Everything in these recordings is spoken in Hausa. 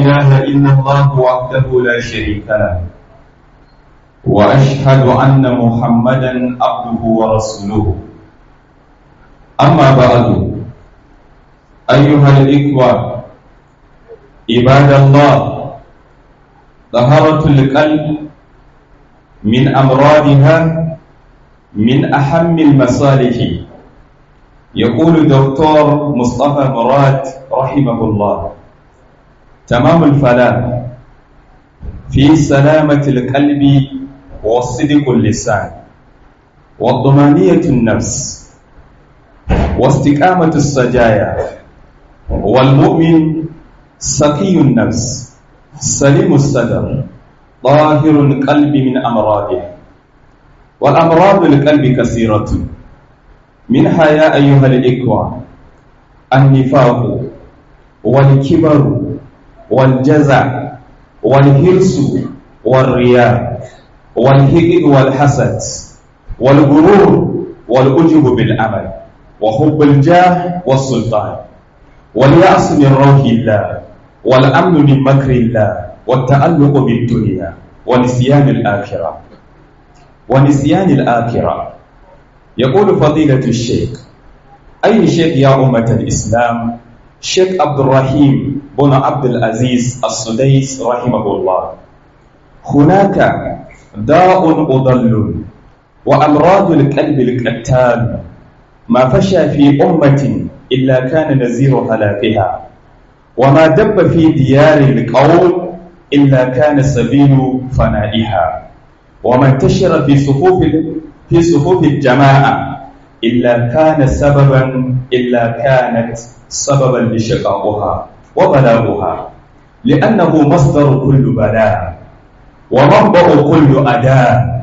إله إلا الله وحده لا شريك له وأشهد أن محمدا عبده ورسوله أما بعد أيها الإخوة عباد الله طهارة القلب من أمراضها من أهم المصالح يقول دكتور مصطفى مراد رحمه الله تمام الفلاح في سلامة القلب وصدق اللسان والضمانية النفس واستقامة السجايا والمؤمن سقي النفس سليم الصدر طاهر القلب من أمراضه والأمراض القلب كثيرة منها يا أيها الإخوة النفاق والكبر والجزع والهرس والرياء والهجد والحسد والغرور والعجب بالعمل وحب الجاه والسلطان واليأس من روح الله والأمن من مكر الله والتألق بالدنيا ونسيان الآخرة ونسيان الآخرة يقول فضيلة الشيخ أي شيخ يا أمة الإسلام شيخ عبد الرحيم بن عبد العزيز السديس رحمه الله هناك داء أضل وأمراض القلب القتال ما فشى في أمة إلا كان نزير هلاكها وما دب في ديار القوم إلا كان سبيل فنائها وما انتشر في صفوف في صفوف الجماعة إلا كان سببا إلا كانت سببا لشقاؤها وبلاؤها لأنه مصدر كل بلاء ومنبع كل أداء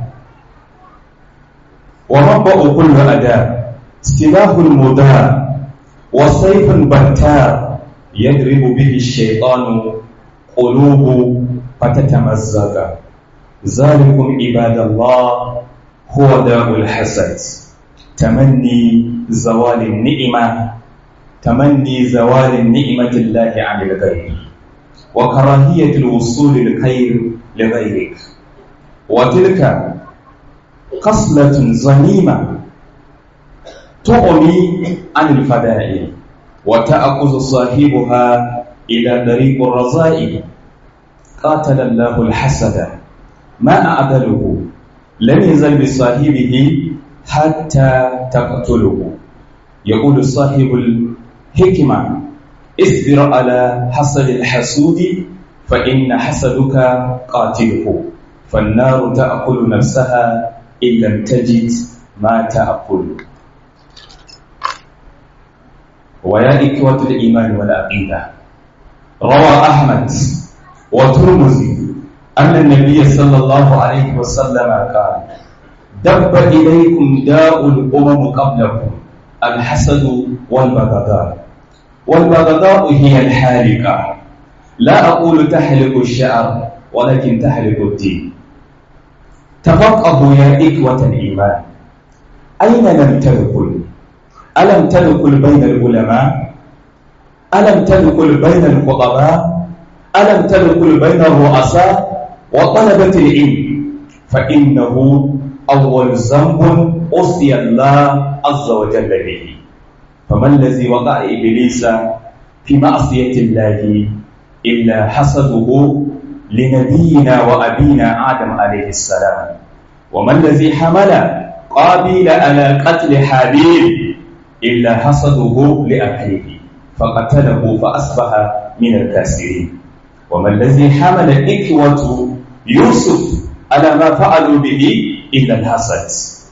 ومنبع كل أداء سلاح المداء وسيف بتار يضرب به الشيطان قلوب فتتمزق ذلكم عباد الله هو داء الحسد تمني زوال النعمة تمني زوال النعمة الله عن الغير وكراهية الوصول الخير لغيرك وتلك خصلة ظليمة تغني عن الفدائل وتأخذ صاحبها إلى طريق الرذائل قاتل الله الحسد ما أعدله لم يزل بصاحبه حتى تقتله يقول صاحب الحكمة اصبر على حسد الحسود فإن حسدك قاتله فالنار تأكل نفسها إن لم تجد ما تأكل ويا إخوة الإيمان والعقيدة روى أحمد وترمزي أن النبي صلى الله عليه وسلم قال دب إليكم داء الأمم قبلكم الحسد والبغضاء والبغضاء هي الحالقة لا أقول تحلق الشعر ولكن تحلق الدين تفقهوا يا إخوة الإيمان أين لم تدخل ألم تدخل بين العلماء ألم تدخل بين الخطباء ألم تدخل بين الرؤساء وطلبة العلم فإنه أول ذنب أوصي الله عز وجل به فما الذي وقع إبليس في معصية الله إلا حسده لنبينا وأبينا آدم عليه السلام وما الذي حمل قابيل على قتل حابيل إلا حسده لأخيه فقتله فأصبح من الكاسرين وما الذي حمل إخوة يوسف على ما فعلوا به إلا الحسد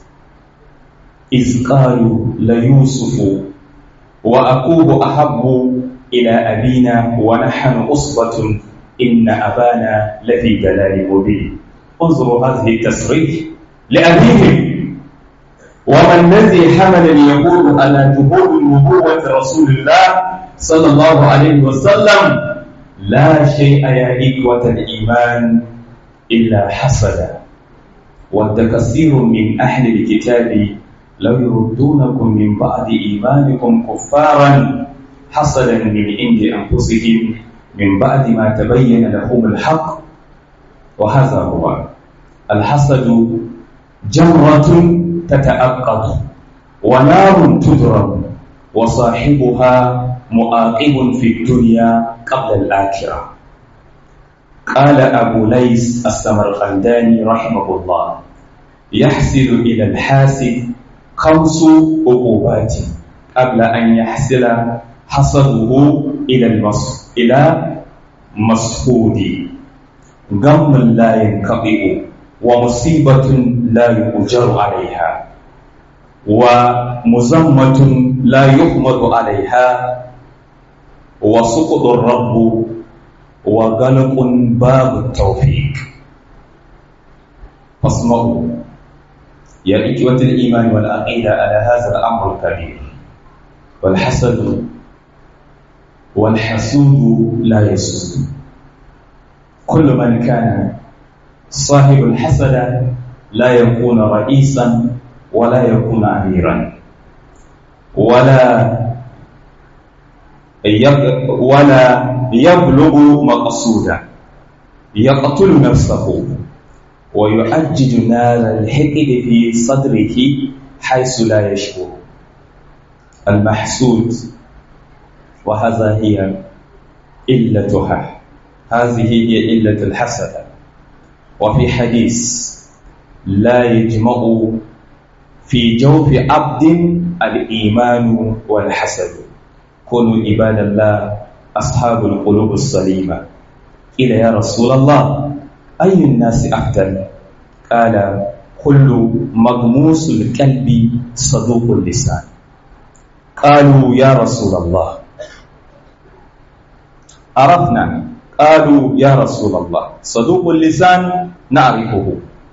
إذ قالوا ليوسف وأخوه أحب إلى أبينا ونحن أصبة إن أبانا لفي ضلال مبين انظروا هذه التصريح لأبيهم وما الذي حمل اليهود على جهود نبوة رسول الله صلى الله عليه وسلم لا شيء يا إخوة الإيمان إلا حسدا ود كثير من أهل الكتاب لو يردونكم من بعد إيمانكم كفارا حسدا من عند أنفسهم من بعد ما تبين لهم الحق وهذا هو الحسد جمرة تتأقض ونار تضرب وصاحبها مؤاقب في الدنيا قبل الآخرة قال أبو ليس السمرقنداني رحمه الله يحصل إلى الحاسد خمس عقوبات قبل أن يحصل حصده إلى المص إلى مسحود غم لا ينقطع ومصيبة لا يؤجر عليها ومزمة لا يحمد عليها وسقط الرب وغلق باب التوفيق فاسمعوا يا إخوة الإيمان والعقيدة على هذا الأمر الكبير والحسد والحسود لا يسود كل من كان صاحب الحسد لا يكون رئيسا ولا يكون أميرا ولا ولا يبلغ مقصودا يقتل نفسه ويؤجج نار الحقد في صدره حيث لا يشعر المحسود وهذا هي إلتها هذه هي إلة الحسد وفي حديث لا يجمع في جوف عبد الإيمان والحسد كونوا عباد الله أصحاب القلوب السليمة قيل يا رسول الله أي الناس أفضل قال كل مغموس القلب صدوق اللسان قالوا يا رسول الله عرفنا قالوا يا رسول الله صدوق اللسان نعرفه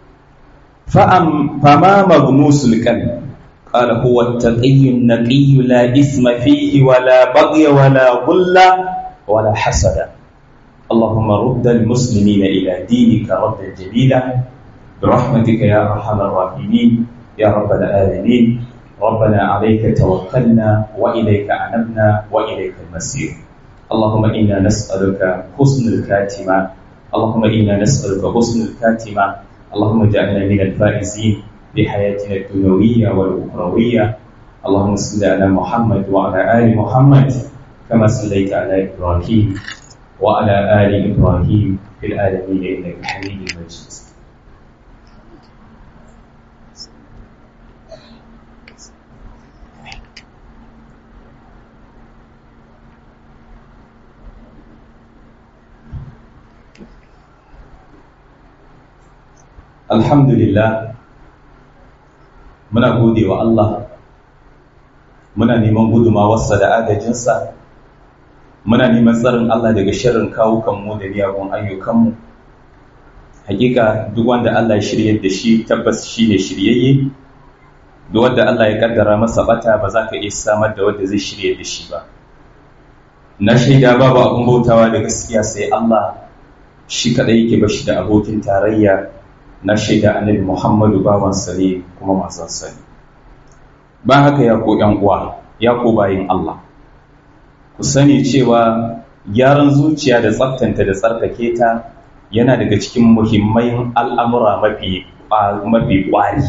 فأم فما مغموس القلب قال هو التقي النقي لا إثم فيه ولا بغي ولا غل ولا حسد اللهم رد المسلمين إلى دينك ردا جميلا برحمتك يا أرحم الراحمين يا رب العالمين ربنا عليك توكلنا وإليك أنبنا وإليك المسير اللهم إنا نسألك حسن الكاتمة اللهم إنا نسألك حسن الكاتمة اللهم اجعلنا من الفائزين بحياتنا الدنيوية والأخروية اللهم صل على محمد وعلى آل محمد كما صليت على إبراهيم وعلى آل إبراهيم في العالمين إنك حميد مجيد Alhamdulillah muna gode wa Allah muna neman gudumawarsa da agajinsa muna neman tsarin Allah daga shirin kawukanmu da miyagun ayyukanmu hakika duk wanda Allah ya shirye da shi tabbas shi ne shiryayye duk wanda Allah ya kaddara masa bata ba za ka iya samar da wanda zai shirye da shi ba na shaida babu abin bautawa da gaskiya sai Allah shi kadai yake bashi da abokin tarayya na shaida annabi Muhammadu bawansa ne kuma manzansa ne ba haka ya ko ƴan uwa ya ko bayin Allah ku sani cewa gyaran zuciya da tsaftanta da tsarkake ta yana daga cikin muhimmai al'amura mafi mafi ƙwari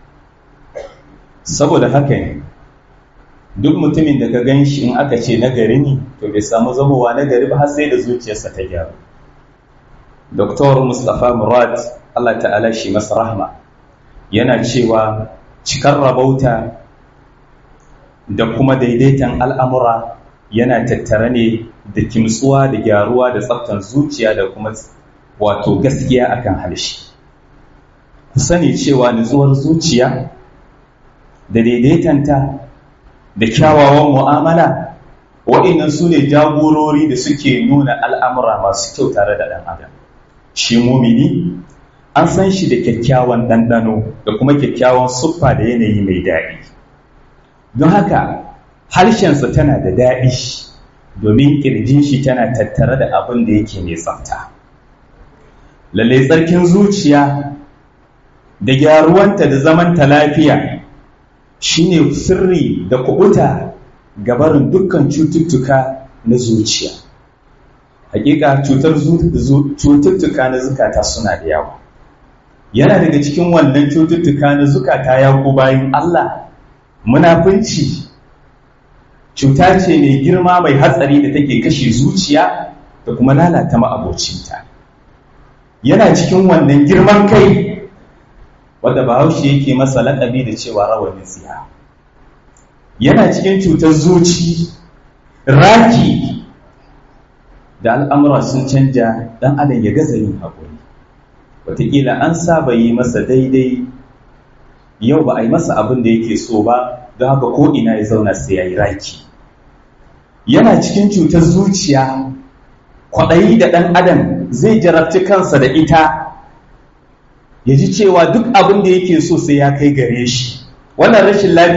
saboda haka ne duk mutumin da ka gan shi in aka ce nagari ne to bai samu zamowa nagari ba har sai da zuciyarsa ta gyaru Dr. Mustapha Murad Allah ta'ala shi masa rahma yana cewa cikar rabauta da kuma daidaitan al'amura yana tattare ne da kimtsuwa da gyaruwa da tsaftan zuciya da kuma wato gaskiya akan harshe ku sani cewa nutsuwar zuciya da daidaitanta da kyawawan mu'amala waɗannan su ne jagorori da suke nuna al'amura masu kyau tare da ɗan adam shi mumini an san shi da kyakkyawan ɗanɗano da kuma kyakkyawan siffa da yanayi mai daɗi don haka harshensa tana da daɗi domin ƙirjin shi tana tattare da abin da yake mai tsafta lallai tsarkin zuciya da gyaruwanta da zamanta lafiya shine sirri da kubuta gabarin dukkan cututtuka na zuciya hakika cutar cututtuka na zukata suna da yawa yana daga cikin wannan cututtuka na zukata ya ku bayan Allah munafunci cuta ce mai girma mai hatsari da take kashe zuciya da kuma lalata ma'abocinta yana cikin wannan girman kai wadda bahaushe yake masa laƙabi da cewa rawanin tsiya yana cikin cutar zuci raki da al'amura sun canja ɗan adam ya gaza yin haƙuri wataƙila an saba yi masa daidai yau ba a yi masa abin da yake so ba don haka ko ina ya zauna sai ya yi raki yana cikin cutar zuciya kwaɗayi da ɗan adam zai jarabci kansa da ita ya ji cewa duk abin da yake so sai ya kai gare shi wannan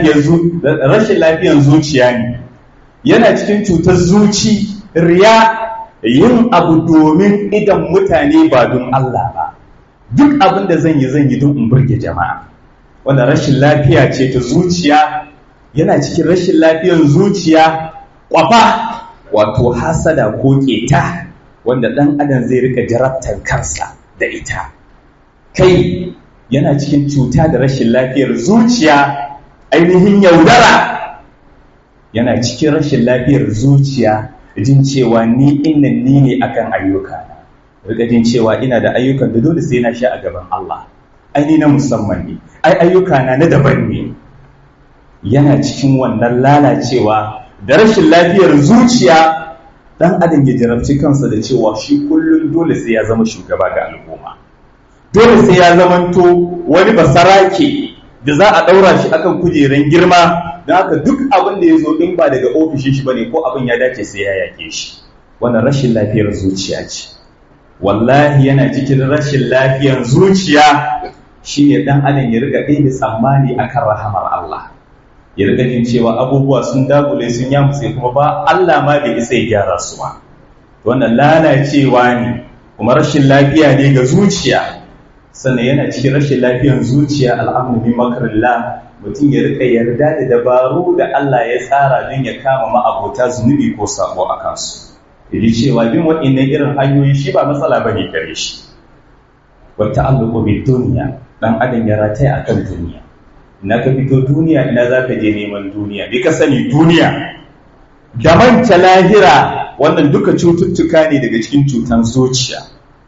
rashin lafiyar zuciya ne yana cikin cutar zuci riya yin abu domin idan mutane ba don Allah ba duk abin da zan yi zan yi don in burge jama'a wannan rashin lafiya ce ta zuciya yana cikin rashin lafiyar zuciya kwafa wato hasada ko keta wanda ɗan adam zai rika jarabtar kansa da ita kai yana cikin cuta da rashin lafiyar zuciya ainihin yaudara yana cikin rashin lafiyar zuciya jin cewa ni innan ni ne akan ayyuka rika jin cewa ina da ayyukan da dole sai na sha a gaban Allah ai ni na musamman ne ai ayyuka na na daban ne yana cikin wannan lalacewa da rashin lafiyar zuciya dan adam ya jarabci kansa da cewa shi kullum dole sai ya zama shugaba ga al'umma dole sai ya zamanto wani basarake da za a ɗaura shi akan kujeran girma don haka duk abin da ya zo in ba daga ofishin shi bane ko abin ya dace sai ya yake shi wannan rashin lafiyar zuciya ce wallahi yana cikin rashin lafiyar zuciya shine dan adam ya riga ɗaya tsammani akan rahamar Allah ya riga jin cewa abubuwa sun dagule sun yamutse kuma ba Allah ma bai isa ya gyara su ba wannan lalacewa ne kuma rashin lafiya ne ga zuciya sannan yana cikin rashin lafiyar zuciya al'amru bi makarillah mutum ya rika yarda da dabaru da Allah ya tsara don ya kama ma'abota zunubi ko sabo a kansu yaji cewa bin waɗannan irin hanyoyi shi ba matsala ba ne gare shi wa ta'alluqu bi dunya dan adam ya rataya akan duniya na ka fito duniya ina za ka je neman duniya bi ka sani duniya da manta lahira wannan duka cututtuka ne daga cikin cutan zuciya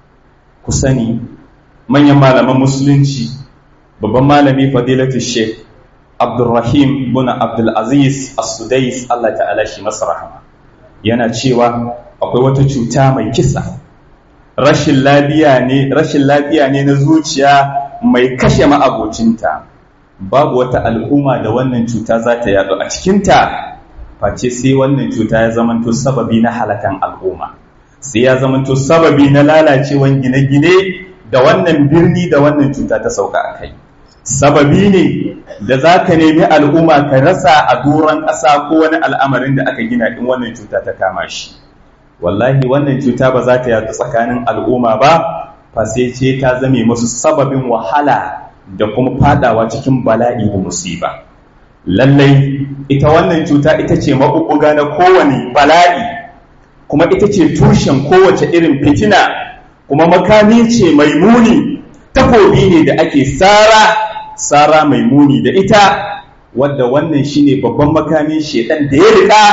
ku sani manyan malaman musulunci babban malami fadilatu sheikh abdulrahim bin abdulaziz as-sudais Allah ta'ala shi masa rahama yana cewa akwai wata cuta mai kisa rashin lafiya ne rashin lafiya ne na zuciya mai kashe ma'abocinta babu wata al'umma da wannan cuta za ta yaɗu a cikinta face sai wannan cuta ya zamanto sababi na halakan al'umma sai ya zamanto sababi na lalacewan gine-gine da wannan birni da wannan cuta ta sauka a kai sababi ne da za ka nemi al'umma ka rasa a doron ƙasa ko wani al'amarin da aka gina in wannan cuta ta kama shi wallahi wannan cuta ba za ta yaɗu tsakanin al'umma ba fa sai ce ta zame masu sababin wahala da kuma fadawa cikin bala'i da musiba lallai ita wannan cuta ita ce maɓuɓɓuga na kowane bala'i kuma ita ce tushen kowace irin fitina kuma makami ce mai muni takobi ne da ake tsara tsara mai muni da ita wadda wannan shine babban makamin shedan da ya rika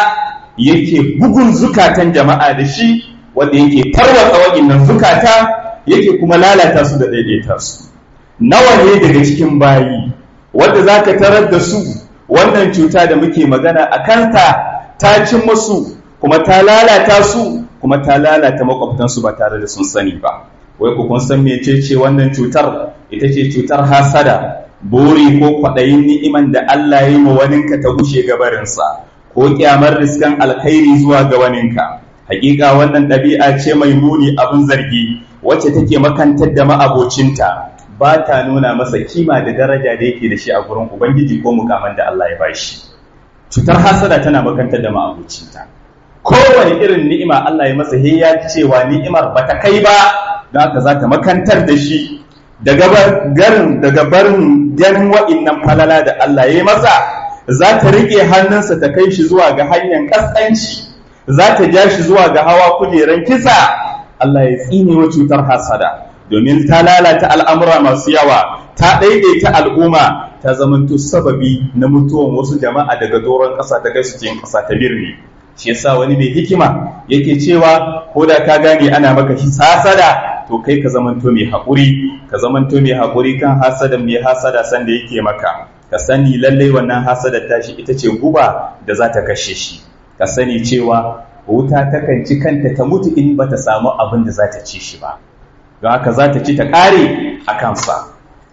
yake bugun zukatan jama'a da shi wadda yake tarwatsa waɗannan zukata yake kuma lalata su da daidaita su nawa ne daga cikin bayi wadda za ka tarar da su wannan cuta da muke magana a kanta ta cin masu kuma ta lalata su kuma ta lalata makwabtansu ba tare da sun sani ba wai ku kun san mece ce wannan cutar ita ce cutar hasada buri ko kwaɗayin ni'iman da Allah ya yi ma waninka ta gushe gabarinsa ko kyamar riskan alkhairi zuwa ga waninka hakika wannan ɗabi'a ce mai muni abin zargi wacce take makantar da ma'abocinta ba ta nuna masa kima da daraja da yake da shi a gurin ubangiji ko mukaman da Allah ya bashi cutar hasada tana makantar da ma'abocinta kowane irin ni'ima Allah ya masa ya cewa ni'imar ba ta kai ba don haka za ta makantar da shi daga garin daga barin ganin wa'innan falala da Allah ya yi masa za ta riƙe hannunsa ta kai shi zuwa ga hanyar ƙasƙanci za ta ja shi zuwa ga hawa kujeran kisa Allah ya tsine wa cutar hasada domin ta lalata al'amura masu yawa ta ɗaiɗaita al'umma ta zamanto sababi na mutuwan wasu jama'a daga doron ƙasa ta kai su cikin ƙasa ta birni shi yasa wani mai hikima yake cewa ko da ka gane ana maka hasada to kai ka zamanto mai haƙuri ka zamanto mai haƙuri kan hasada mai hasada sanda yake maka ka sani lallai wannan hasada tashi ita ce guba da za ta kashe shi ka sani cewa wuta takan ci kanta ta mutu in bata samu abin da za ta ci shi ba don haka za ta ci ta ƙare a kansa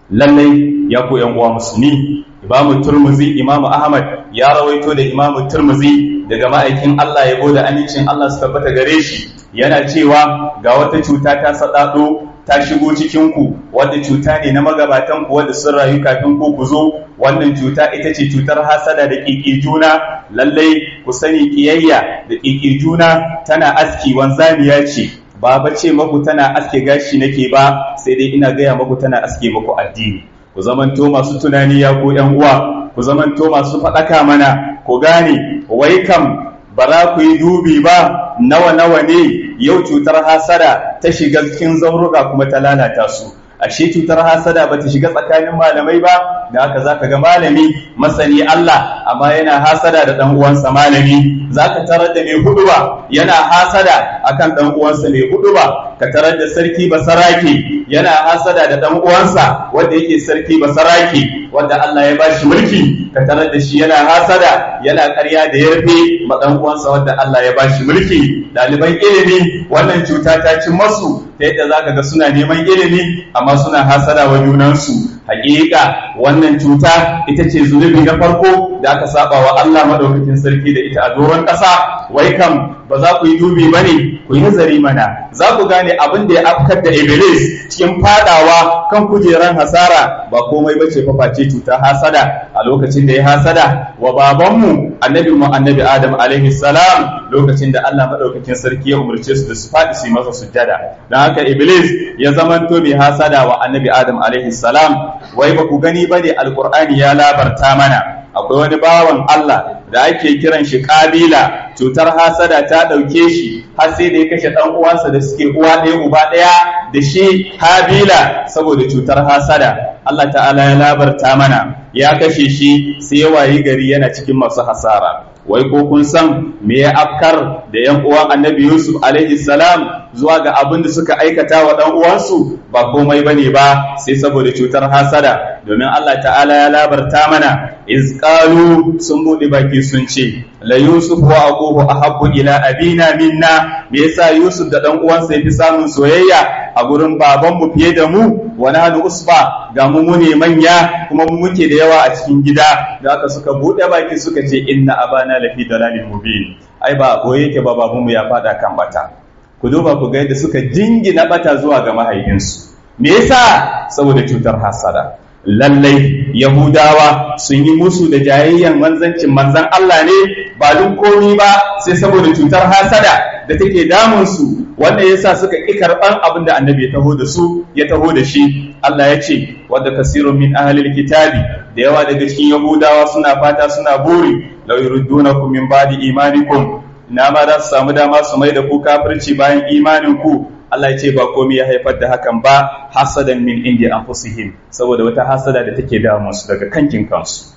lallai ya ku yan uwa musulmi imamu turmuzi imamu ahmad ya rawaito da imamu turmuzi daga ma'aikin Allah ya da amincin Allah su tabbata gare shi yana cewa ga wata cuta ta saɗaɗo ta shigo cikinku wadda cuta ne na magabatan ku wadda sun rayu kafin ku ku zo wannan cuta ita ce cutar hasada da ƙiƙi juna lallai ku sani ƙiyayya da ƙiƙi juna tana aski wanzamiya ce ba ba ce maku tana aske gashi nake ba sai dai ina gaya maku tana aske maku addini ku zamanto masu tunani ya ku yan uwa ku zamanto masu faɗaka mana ku gane wai kam ba za ku yi dubi ba nawa nawa ne yau cutar hasada ta shiga cikin zauruka kuma ta lalata su ashe cutar hasada ba ta shiga tsakanin malamai ba da haka zaka ga malami masani Allah amma yana hasada da dan uwansa malami zaka tarar da mai huduba yana hasada akan dan uwansa mai huduba ka tarar da sarki basarake yana hasada da dan uwansa wanda yake sarki basarake wanda Allah ya bashi mulki ka tarar da shi yana hasada yana ƙarya da yarfe ma dan uwansa wanda Allah ya bashi mulki ɗaliban ilimi wannan cuta ta ci masu ta yadda zaka ga suna neman ilimi amma suna hasada wa junansu hakika wannan cuta ita ce zunubi na farko da aka saba wa Allah madaukakin sarki da ita a doron ƙasa wai kam ba za ku yi dubi ba ne ku yi nazari mana za ku gane abin da ya afkar da iblis cikin fadawa kan kujeran hasara ba komai ba ce face cuta hasada a lokacin da ya hasada wa babanmu annabi mu annabi adam alaihi salam lokacin da Allah madaukakin sarki ya umarce su da su faɗi su yi masa sujjada dan haka iblis ya zamanto mai hasada wa annabi adam alaihi salam wai ba ku gani ba ne alqur'ani ya labarta mana akwai wani bawan Allah da ake kiran shi kabila cutar hasada ta ɗauke shi har sai da ya kashe ɗan uwansa da suke uwa ɗaya uba ɗaya da shi habila saboda cutar hasada Allah ta'ala ya labarta mana ya kashe shi sai ya wayi gari yana cikin masu hasara wai ko kun san me ya afkar da yan uwan annabi yusuf alaihi salam zuwa ga abin da suka aikata wa dan uwansu ba komai bane ba sai saboda cutar hasada domin Allah ta'ala ya labarta mana iz qalu sun bude baki sun ce la yusuf wa aquhu ahabbu ila abina minna me yasa yusuf da dan uwansa yafi samun soyayya a gurin babanmu fiye da mu wa nahnu usba ga mu ne manya kuma mu muke da yawa a cikin gida da aka suka bude baki suka ce inna abana lafi dalalin mubin ai ba boye yake ba babanmu ya fada kan bata ku duba ku ga yadda suka jingina bata zuwa ga mahaifinsu me yasa saboda cutar hasada lallai yahudawa sun yi musu da jayayyan manzancin manzan Allah ne ba duk komi ba sai saboda cutar hasada da take damun su wanda yasa suka ƙi karɓan abin da annabi ya taho da su ya taho da shi Allah ya ce wadda kasirun min ahlil kitabi da yawa daga cikin yahudawa suna fata suna buri law yurdunakum min ba'di imanikum na ma za su samu dama su mai da ku kafirci bayan imanin ku Allah ya ce ba komai ya haifar da hakan ba hasadan min indi anfusihim saboda wata hasada da take damun su daga kankin kansu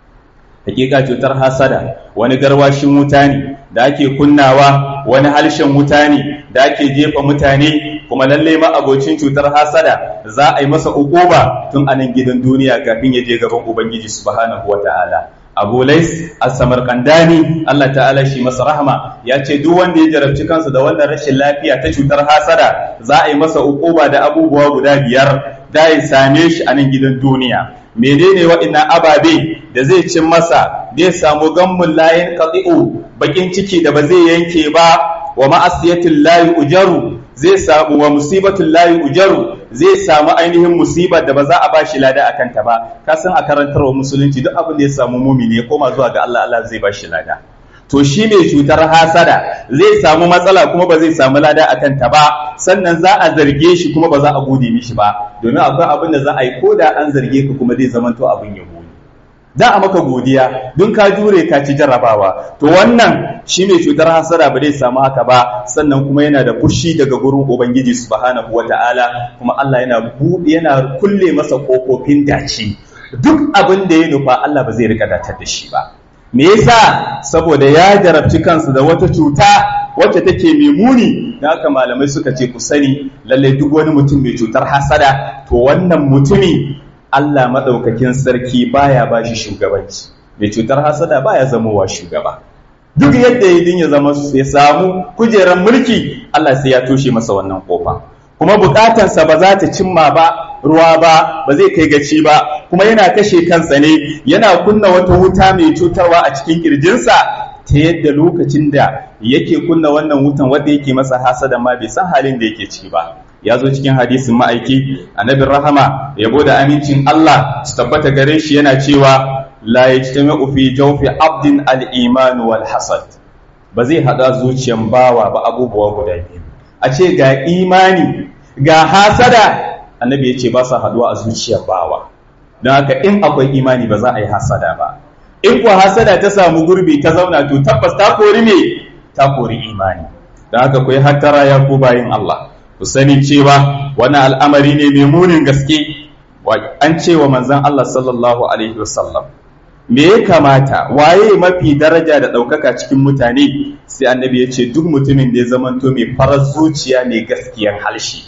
hakika cutar hasada wani garwashin wuta ne da ake kunnawa wani harshen wuta ne da ake jefa mutane kuma lalle ma abocin cutar hasada za a yi masa ukuba tun a nan gidan duniya kafin ya je gaban ubangiji subhanahu wataala abu lais as-samarqandani Allah ta'ala shi masa rahama ya ce duk wanda ya jarabci kansa da wannan rashin lafiya ta cutar hasada za a yi masa ukuba da abubuwa guda biyar da ya same shi a nan gidan duniya menene waɗannan ababe da zai cin masa zai samu gammun layin qati'u bakin ciki da ba zai yanke ba wa ma'asiyatil layi ujaru zai samu wa musibatul layi ujaru zai samu ainihin musibar da ba za a bashi lada a kanta ba ka san a karantarwa musulunci duk abin da ya samu mumini ya koma zuwa ga Allah Allah zai bashi lada to shi mai cutar hasada zai samu matsala kuma ba zai samu lada a kanta ba sannan za a zarge shi kuma ba za a gode mishi ba domin akwai abin da za a yi ko da an zarge ka kuma zai zamanto abin yabo da a maka godiya don ka jure ka ci jarrabawa to wannan shi mai cutar hasada ba zai samu haka ba sannan kuma yana da fushi daga gurin ubangiji subhanahu wata'ala kuma Allah yana buɗe yana kulle masa kofofin dace duk abin da ya nufa Allah ba zai rika datar da shi ba me yasa saboda ya jarabci kansa da wata cuta wacce take mai muni da haka malamai suka ce ku sani lallai duk wani mutum mai cutar hasada to wannan mutumi Allah maɗaukakin sarki baya ba shi shugabanci mai cutar hasada baya zamowa shugaba duk yadda ya ya zama ya samu kujerar mulki Allah sai ya toshe masa wannan kofa kuma bukatansa ba za ta cimma ba ruwa ba ba zai kai gaci ba kuma yana kashe kansa ne yana kunna wata wuta mai cutarwa a cikin kirjinsa ta yadda lokacin da yake kunna wannan wutan wanda yake masa hasada ma bai san halin da yake ciki ba ya zo cikin hadisin ma'aiki annabin rahama yabo da amincin Allah su tabbata gare shi yana cewa la yajtami'u fi jawfi abdin al-iman wal hasad ba zai hada zuciyan bawa ba abubuwa guda biyu a ce ga imani ga hasada annabi ya ce ba sa haduwa a zuciyar bawa don haka in akwai imani ba za a yi hasada ba in kuwa hasada ta samu gurbi ta zauna to tabbas ta kori me ta kori imani don haka ku yi hattara ya ku bayin Allah ku sani cewa wani al'amari ne mai munin gaske an ce wa manzan Allah sallallahu alaihi wasallam me ya kamata waye mafi daraja da ɗaukaka cikin mutane sai annabi ya ce duk mutumin da ya zamanto mai farar zuciya mai gaskiyar halshi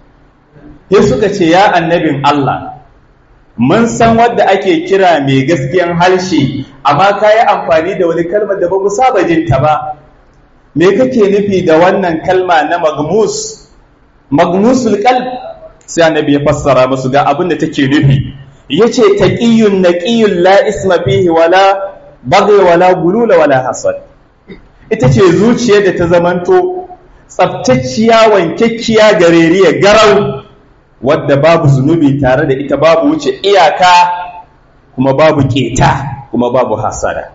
sai suka ce ya annabin Allah mun san wadda ake kira mai gaskiyar halshi amma ka yi amfani da wani kalmar da ba ku saba jinta ba me kake nufi da wannan kalma na magmus magmusul qalb sai annabi ya fassara musu ga abin da take nufi yace taqiyyun naqiyyun la isma fihi wala baghi wala gulula wala hasad ita ce zuciyar da ta zamanto tsabtacciya wankekkiya gareriya garau wadda babu zunubi tare da ita babu wuce iyaka kuma babu keta kuma babu hasada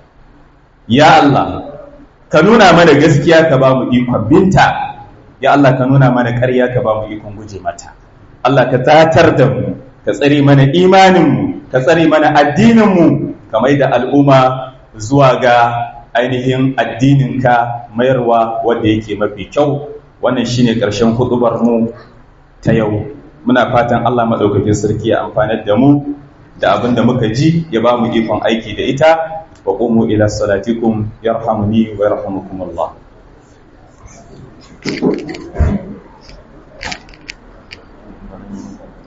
ya Allah ka nuna mana gaskiya ka ba mu ikon binta ya Allah ka nuna mana ƙarya ka ba mu ikon guje mata Allah ka tatar da mu ka tsare mana imaninmu ka tsare mana addininmu ka mai da al'umma zuwa ga ainihin addininka mayarwa wanda yake mafi kyau wannan shine ƙarshen hudubar mu ta yau muna fatan Allah maɗaukakin sarki ya amfanar da mu da abin da muka ji ya ba mu ikon aiki da ita wa qumu ila salatikum yarhamuni wa yarhamukumullah